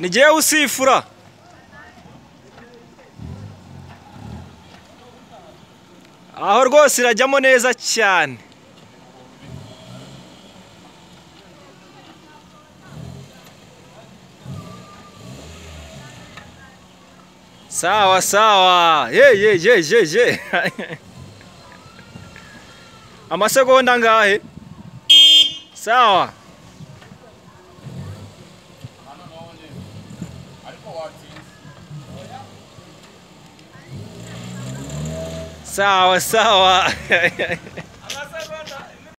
nigewe usifura aho rwose irajyamo neza cyane sawa sawa ye ye ye ye ye amasegonda ngahe sawa sawa sawa